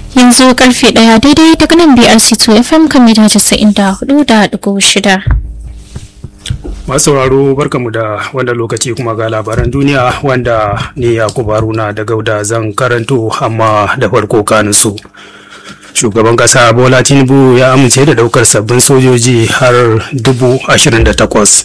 yanzu karfe daya daidai daga nan BRC2 FM kan mita 94.6. masu sauraro barkamu da wanda lokaci kuma ga labaran duniya wanda ni yakubu haruna da gauda zan karanto amma da farko kaninsu shugaban kasa bola tinubu ya amince da daukar sabbin sojoji har dubu ashirin da takwas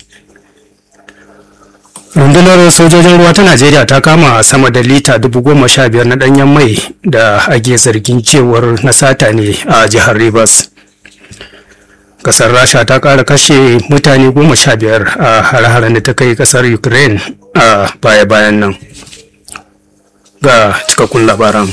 rundunar sojojin ruwa ta najeriya ta kama sama da lita dubu goma sha biyar na danyen mai da ake zargin cewar na sata ne a jihar rivers kasar rasha ta kara kashe mutane goma sha biyar a hare-haren da ta kai kasar ukraine a baya-bayan nan ga cikakkun labaran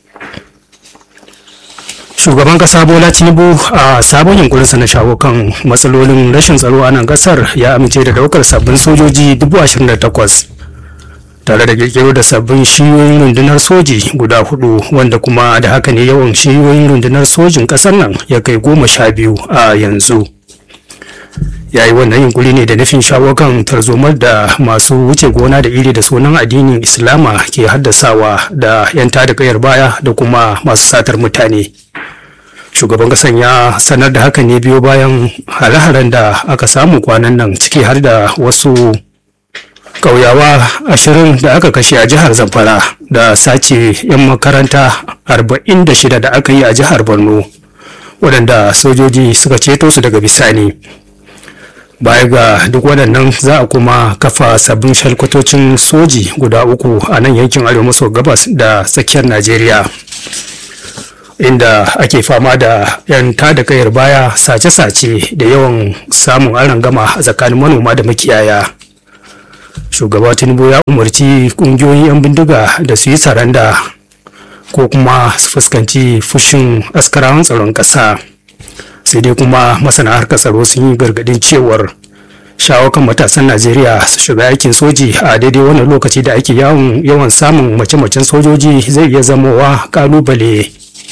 shugaban kasa bola tinubu a sabon yunkurinsa na shawo kan matsalolin rashin tsaro a nan kasar ya amince da daukar sabbin sojoji 28,000 tare da kirkiro da sabbin shiyoyin rundunar soji guda hudu wanda kuma da haka ne yawan shiyoyin rundunar sojin kasar nan ya kai goma sha biyu a yanzu ya yi wannan yunkuri ne da nufin shawo kan tarzomar da masu wuce gona da iri da sunan addinin islama ke haddasawa da 'yan tada kayar baya da kuma masu satar mutane shugaban kasan ya sanar da haka ne biyo bayan hare-haren da aka samu kwanan nan ciki har da wasu ƙauyawa ashirin da aka kashe a jihar zamfara da sace 'yan makaranta 46 da aka yi a jihar borno waɗanda sojoji suka ceto su daga bisani baya ga duk waɗannan za a kuma kafa sabbin shalkwatocin soji guda uku a nan yankin arewa maso gabas da tsakiyar najeriya inda ake fama da 'yan tada kayar baya sace-sace da yawan samun arangama a tsakanin manoma da makiyaya shugaba tinubu ya umarci kungiyoyin 'yan bindiga da su yi saranda ko kuma su fuskanci fushin askarawan tsaron ƙasa sai dai kuma masana harkar tsaro sun yi gargadin cewar shawo kan matasan najeriya su shiga aikin soji a daidai wannan lokaci da ake yawan samun mace-macen sojoji zai iya zamowa kalubale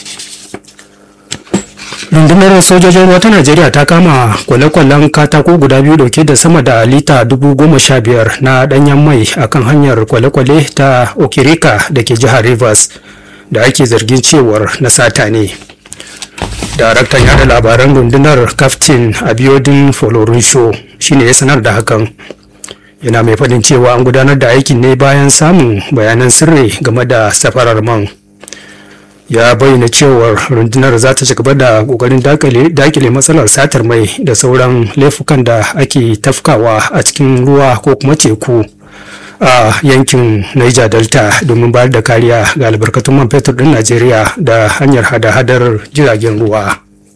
rundunar sojojin ruwa ta najeriya ta kama kwale-kwalen katako guda biyu dauke da sama da lita dubu goma sha biyar na danyen mai akan hanyar kwale-kwale ta okirika da ke jihar rivers da ake zargin cewar na sata ne daraktan yada labaran rundunar kaftin abiodun folorunsho shine ya sanar da hakan yana mai faɗin cewa an gudanar da aikin ne bayan samun bayanan sirri game da safarar man ya bayyana cewar rundunar za ta ci gaba da kokarin dakile matsalar satar mai da sauran laifukan da ake tafkawa a cikin ruwa ko kuma teku a yankin niger delta domin bayar da kariya ga albarkatun man fetur din najeriya da hanyar hada-hadar jiragen ruwa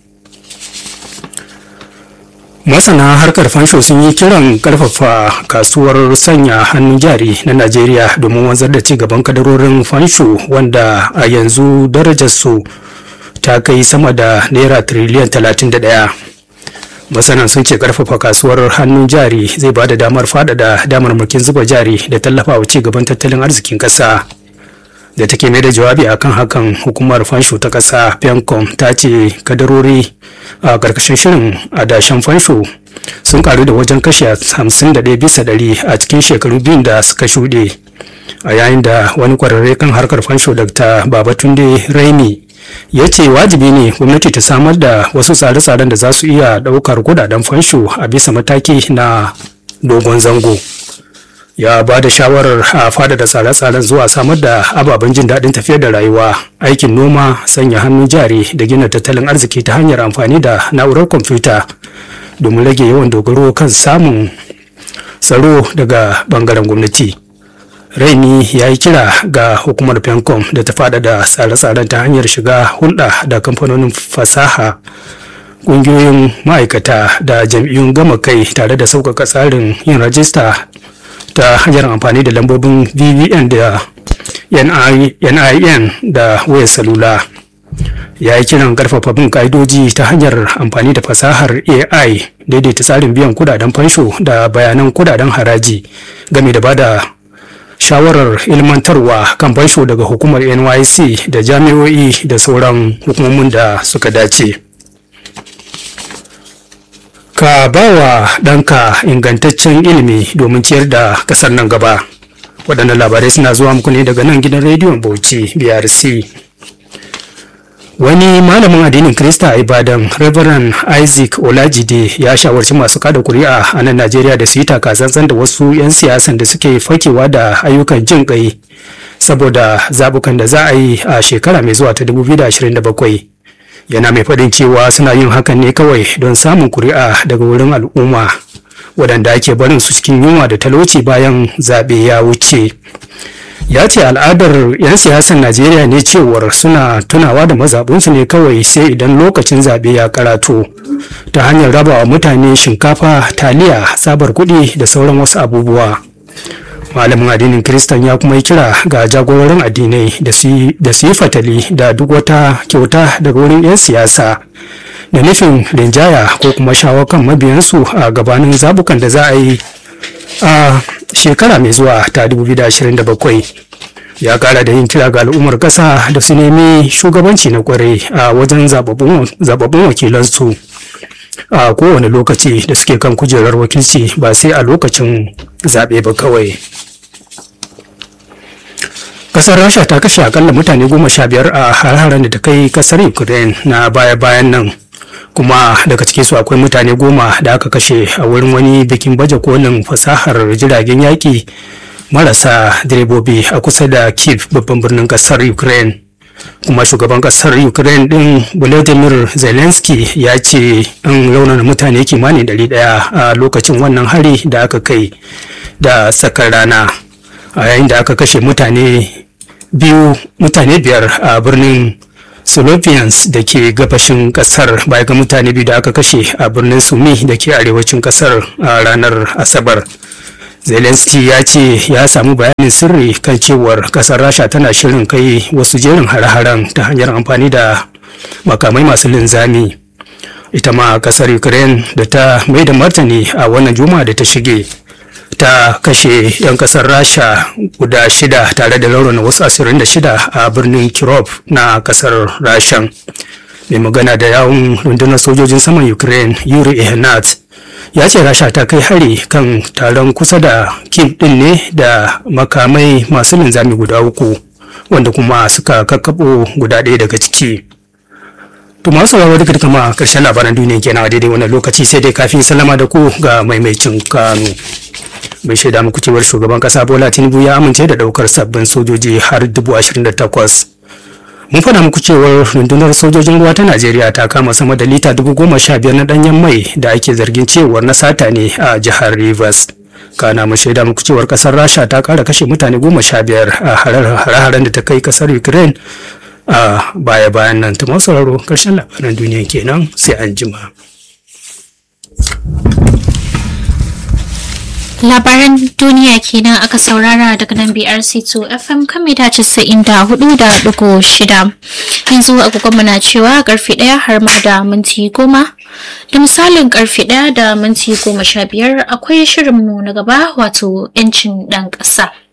masana harkar fansho sun yi kiran karfafa kasuwar sanya hannun jari na najeriya domin wanzar da ci gaban kadarorin fansho wanda a yanzu darajarsu ta kai sama da naira tiriliyan 31 masanan sun ce karfafa kasuwar hannun jari zai ba da damar faɗaɗa damarmakin zuba jari da tallafawa ci gaban tattalin arzikin ƙasa da take mai da jawabi akan hakan hukumar fansho ta ƙasa pencom ta ce kadarori a ƙarƙashin shirin adashen fansho sun karu da wajen kashe 51 bisa ɗari a cikin shekaru biyun da suka shuɗe a yayin da wani ƙwararre kan harkar fansho dr babatunde raini ya ce wajibi ne gwamnati ta samar da wasu tsare-tsaren da za su iya ɗaukar kudaden fansho a bisa mataki na dogon zango ya ba da shawarar a fada da tsare-tsaren zuwa samar da ababen jin daɗin tafiyar da rayuwa aikin noma sanya hannun jari da gina tattalin arziki ta hanyar amfani da na'urar kwamfuta domin rage yawan dogaro kan samun tsaro daga bangaren gwamnati raini ya yi kira ga hukumar pencom da ta fada da tsare-tsaren ta hanyar shiga hulɗa da kamfanonin fasaha ƙungiyoyin ma'aikata da jam'iyyun gama kai tare da sauƙaƙa tsarin yin rajista ta hanyar amfani da lambobin vvn da nin da wayar salula ya yi kiran karfafa bin ka'idoji ta hanyar amfani da fasahar ai daidaita tsarin biyan kudaden fansho da bayanan kudaden haraji game da bada shawarar ilmantarwa kan fansho daga hukumar nyc da jami'o'i da sauran hukumomin da suka dace ka ba wa ɗanka ingantaccen ilimi domin ciyar da ƙasar nan gaba waɗannan labarai suna zuwa muku ne daga nan gidan rediyon bauchi brc wani malamin addinin krista a ibadan reverend isaac olajide ya shawarci masu kada kuri'a a nan najeriya da su yi takatsantsan da wasu 'yan siyasan da suke fakewa da ayyukan jin kai saboda zabukan da za a yi a shekara mai zuwa ta 2027 yana mai faɗin cewa suna yin hakan ne kawai don samun kuri'a daga wurin al'umma waɗanda ake barin su cikin yunwa da talauci bayan zaɓe ya wuce ya ce al'adar 'yan siyasar najeriya ne cewar suna tunawa da mazaɓinsu ne kawai sai idan lokacin zaɓe ya karato ta hanyar rabawa mutane shinkafa taliya sabar kuɗi da sauran wasu abubuwa malamin addinin kiristan ya kuma yi kira ga jagororin addinai da su yi fatali da duk wata kyauta daga wurin 'yan siyasa da nufin rinjaya ko kuma shawo kan mabiyansu a gabanin zabukan da za a yi a shekara mai zuwa ta 2027 ya kara da yin kira ga al'ummar kasa da su nemi shugabanci na kwarai a wajen zababbun wakilansu a kowane lokaci da suke kan kujerar wakilci ba sai a lokacin zaɓe ba kawai kasar rasha ta kashe akalla mutane goma sha biyar a har-haren da ta kai kasar ukraine na baya-bayan nan kuma daga ciki su akwai mutane goma da aka kashe a wurin wani bikin baje kolin fasahar jiragen yaƙi marasa direbobi a kusa da kiev babban birnin kasar ukraine kuma shugaban kasar ukraine din volodymyr zelensky ya ce an raunana mutane kimanin 100 a lokacin wannan hari da aka kai da tsakar rana a yayin da aka kashe mutane biyu mutane biyar a birnin Slovians da ke gabashin kasar baya ga mutane biyu da aka kashe a birnin Sumi da ke arewacin kasar a ranar Asabar. Zelensky ya ce ya samu bayanin sirri kan cewar kasar Rasha tana shirin kai wasu jerin hare-haren ta hanyar amfani da makamai masu linzami. Ita ma kasar Ukraine da ta mai da martani a wannan juma'a da ta shige. ta kashe 'yan kasar rasha guda shida tare da laurana wasu asirin da shida a birnin kirov na kasar rashan mai magana da yawun rundunar sojojin saman ukraine yuri ehnat ya ce rasha ta kai hari kan taron kusa da kiev din ne da makamai masu linzami guda uku wanda kuma suka kakkabo guda ɗaya daga ciki To masu sauraro duka duka ma karshen labaran duniya kenan a daidai wannan lokaci sai dai kafin salama da ku ga maimaicin kanu. Bai shaida muku cewar shugaban kasa Bola Tinubu ya amince da daukar sabbin sojoji har dubu ashirin da takwas. Mun faɗa muku cewar rundunar sojojin ruwa ta Najeriya ta kama sama da lita dubu goma sha biyar na ɗanyen mai da ake zargin cewar na sata ne a jihar Rivers. kana mu shaida muku cewar kasar rasha ta kara kashe mutane goma sha biyar a hare-haren da ta kai kasar ukraine a baya-bayan nan ta masu sauraro karshen labaran duniya kenan sai an jima. Labaran duniya kenan aka saurara daga nan BRC2 FM kan mita casa'in da hudu da dugu shida. Yanzu agogon na cewa karfe ɗaya har ma da minti goma. Da misalin karfe ɗaya da minti goma sha biyar akwai shirinmu na gaba wato 'yancin ɗan ƙasa.